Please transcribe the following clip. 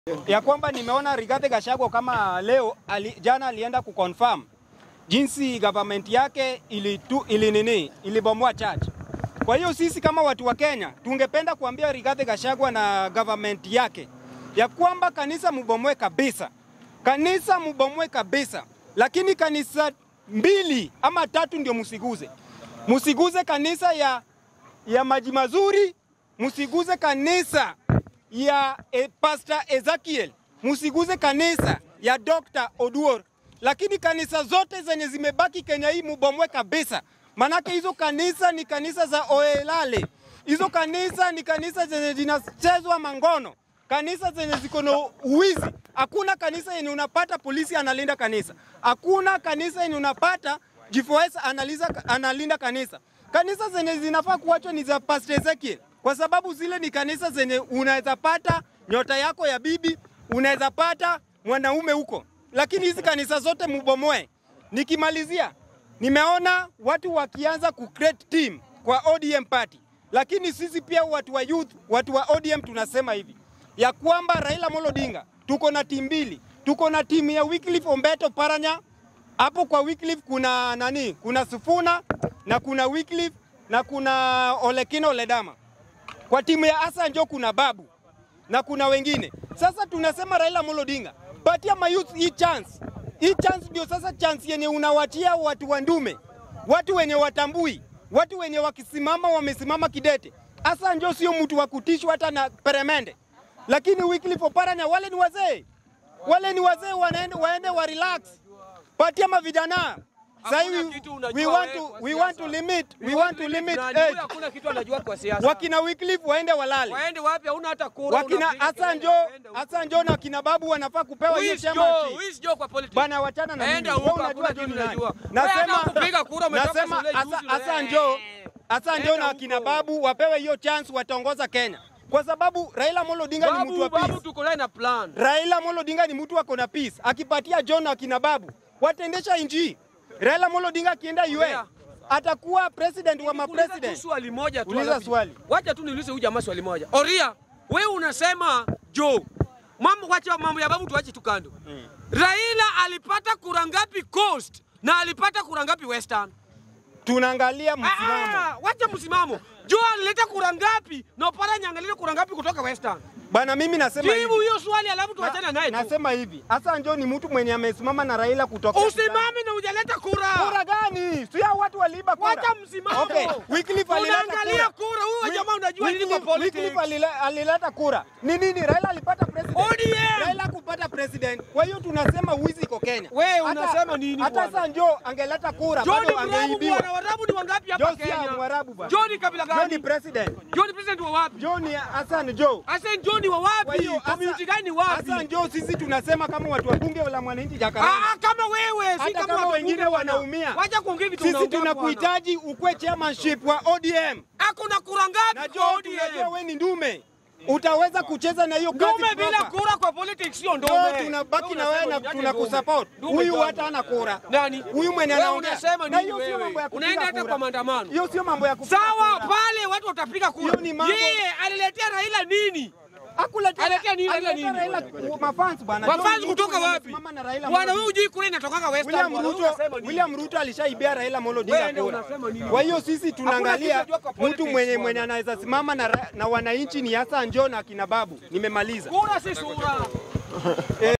ya kwamba nimeona Rigathi Gachagua kama leo ali, jana alienda kuconfirm jinsi government yake ilitu, ili nini ilibomoa church. Kwa hiyo sisi kama watu wa Kenya tungependa kuambia Rigathi Gachagua na government yake ya kwamba kanisa mubomoe kabisa, kanisa mubomoe kabisa, lakini kanisa mbili ama tatu ndio musiguze, musiguze kanisa ya, ya maji mazuri, musiguze kanisa ya e, Pastor Ezekiel, musiguze kanisa ya Dr. Oduor, lakini kanisa zote zenye zimebaki Kenya hii mubomoe kabisa, manake hizo kanisa ni kanisa za oelale, hizo kanisa ni kanisa zenye zinachezwa mangono, kanisa zenye ziko na uwizi. Hakuna kanisa yenye unapata polisi analinda kanisa, hakuna kanisa yenye unapata GFOS analiza, analinda kanisa. Kanisa zenye zinafaa kuachwa ni za Pastor Ezekiel kwa sababu zile ni kanisa zenye unaweza pata nyota yako ya bibi, unaweza pata mwanaume huko, lakini hizi kanisa zote mubomoe. Nikimalizia, nimeona watu wakianza ku create team kwa ODM party, lakini sisi pia watu wa youth, watu wa ODM tunasema hivi ya kwamba Raila Amolo Odinga tuko na timu mbili, tuko na timu ya Wycliffe Ombeto Paranya. Hapo kwa Wycliffe kuna nani? Kuna Sufuna na kuna Wycliffe na kuna Olekino Oledama kwa timu ya Hassan Joho kuna Babu na kuna wengine. Sasa tunasema Raila Amolo Odinga, patia mayouth hii chance. Hii chance ndio sasa chance yenye unawatia watu wa ndume, watu wenye watambui, watu wenye wakisimama wamesimama kidete. Hassan Joho sio mtu wa kutishwa hata na peremende, lakini Wycliffe Oparanya wale ni wazee, wale ni wazee, wanaende waende wa relax, patia mavijana sasa hivi we want to we want to limit we want to limit age. Hakuna kitu anajua kwa siasa. Wakina Wycliffe waende walale. Waende wapi? Hauna hata kura. Wakina unapiga Hassan kelele, Joho, waende huko. Hassan Joho na kina Babu wanafaa kupewa Who hiyo is chama. Joe? Who is Joe kwa politics? Bana wachana na mimi. Enda Wewe huko, unajua hakuna Joe ni kitu nani? unajua. Nasema Wewe hata kupiga kura umetoka nasema shule Hasa- juzi, Hassan wewe. Joho, Hassan Joho Enda na kina huko. Babu wapewe hiyo chance wataongoza Kenya. Kwa sababu Raila Amolo Odinga ni mtu Babu, wa babu peace. tuko naye na plan. Raila Amolo Odinga ni mtu ako na peace. Akipatia John na kina Babu wataendesha nchi. hii. Raila Amolo Odinga akienda UN Oya. atakuwa president wa Nikuuliza tu mapresident. swali moja tu. Uliza alafu- swali. Wacha tu niulize huyu jamaa swali moja. Oria, wewe unasema Joe. Mambo wacha mambo ya babu tuache tu kando. Raila alipata kura ngapi Coast na alipata kura ngapi Western? Tunaangalia msimamo. Ah, wacha msimamo. Joe alileta kura ngapi na Oparanya angaleta kura ngapi kutoka Western? Bana mimi nasema hivi. Jibu hiyo swali alafu tuachane naye tu. Nasema hivi, Hassan Joho ni mtu mwenye amesimama na Raila kutoka Usimame na hujaleta kura. Kura gani? Si hao watu waliiba kura. Wacha msimamo. Okay, Wycliffe alileta Unaangalia kura. kura, huyo jamaa unajua nini kwa Wycliffe- Wycliffe politics. alile- alileta kura. Ni nini? Raila alipata president. ODM. Raila kupata president. Kwa hiyo tunasema wizi iko Kenya. Wewe Hata- unasema nini Hata bwana? Hassan Joho angeleta kura John bado Mrabu angeibiwa. bwana, Warabu ni wangapi hapa Joho si Kenya? Mwarabu bwana. John ni kabila Joho ni gani? president. John ni president wa wapi? Joho ni Hassan Joho. Hassan John ni wa Kwa wapi? hiyo Community Hassan- gani wapi? Hassan Joho sisi tunasema kama watu wa bunge la mwananchi Jakarta. Ah, kama wewe, si Hata kama kama watu wengine bunge bwana. wanaumia. Wacha kuongea vitu Sisi unaongea bwana. tunakuhitaji ukwe chairmanship wa ODM. Hakuna kura ngapi Najua kwa tunajua ODM? wewe ni ndume, utaweza kucheza na hiyo kazi Ndume bila proper. kura kwa politics sio Ndio ndume. tunabaki na Wewe wewe na unasema ni tunakusupport. ndume Huyu gani? hata hana kura. Nani? Huyu mwenye Wewe anaongea. unasema Na nini hiyo sio wewe? mambo ya kupiga Unaenda hata kura. kwa maandamano. Hiyo sio mambo ya kupiga Sawa, kura. pale watu watapiga kura. Hiyo ni mambo- Yeye aliletea Raila nini? Hakuletea Aletea nini, aletea aletea nini? Raila mafans bwana. Wafans John kutoka Ruto wapi? amesimama na Raila Bwana Amolo wewe hujui kura inatokaga Western. William bwana. Ruto, Wewe unasema nini? William Ruto alishaibia Raila Amolo Wewe Odinga ndio kura. unasema nini? Kwa hiyo sisi tunaangalia kitu unajua kwa mtu politics, mwenye bwana. mwenye anaweza simama na, ra- na wananchi ni Hassan Joho na kina Babu. Nimemaliza. Kura si sura.